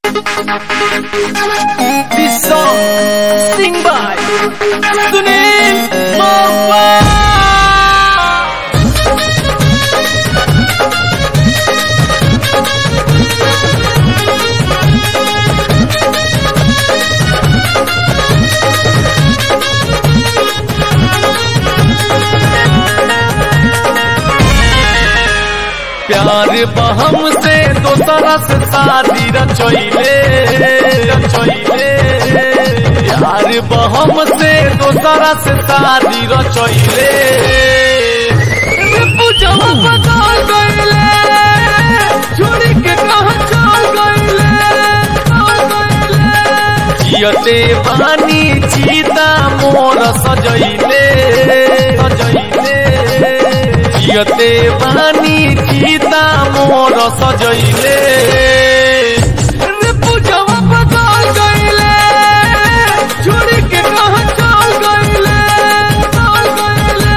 This song sing by Sunil Mopa. प्यार बहम से दोसरा से शादी रचोइले रचोइले प्यार बहम से दोसरा से शादी रचोइले रे पूजवा बदल गइले छोड़ी के कहां चल गइले चल गइले जियते बानी चीता मोर सजइले सजइले जियते बानी चीता मोर सजइले रे पूजवा बदल गइले छोड़ी के कहां चल गइले चल गइले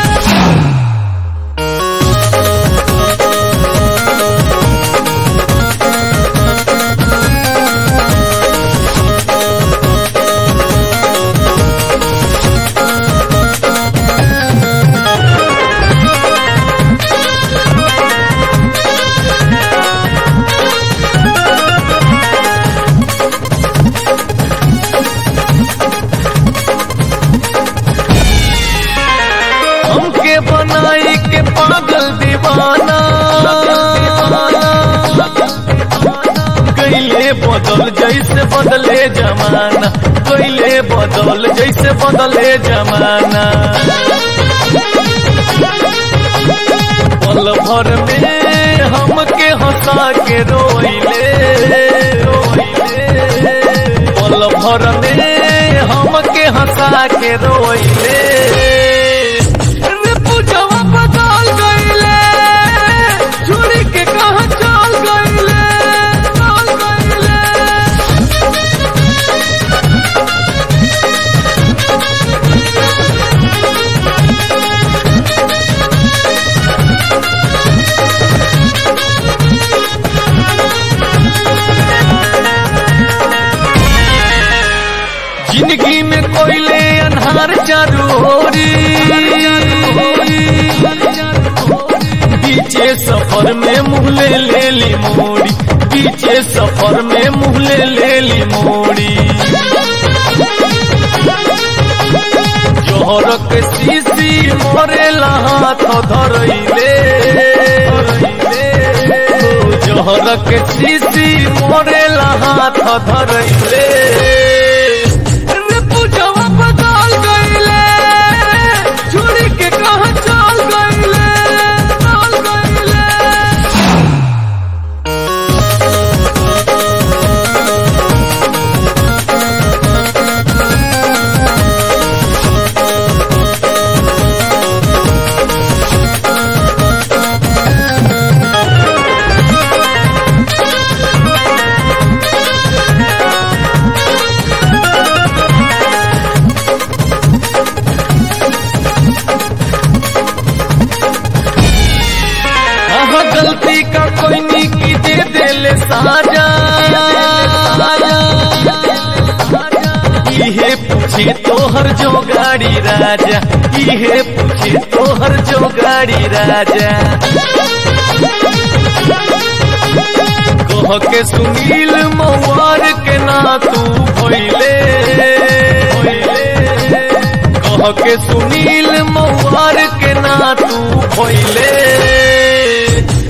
हमके बनाई के पागल दीवाना कैले बदल जैसे बदले जमाना कैले बदल जैसे बदले जमाना पल भर में हमके हंसा के रोइले रोइले पल भर में हमके हंसा के रोइले रे पूजवा बदल गइले छोड़ी के कहां चल गइले चल गइले जिंदगी में कोयले अनहार चारोरी पीछे सफर में मुहले ले ली मोड़ी पीछे सफर में मुहले ले ली मोड़ी जोहरक शीशी मोरे हाथ धरइले जोहरक शीशी मोरे हाथ धरइले रे पूजवा बदल गइले छोड़ी के कहां चल गइले चल गइले हाँ गलती का कोई नहीं की दे दिल साजा इहे पूछे तोहर जो गाड़ी राजा इहे पूछे तोहर जो गाड़ी राजा कह के सुनील मवार के ना तू भइले कह के सुनील मवार के ना तू भइले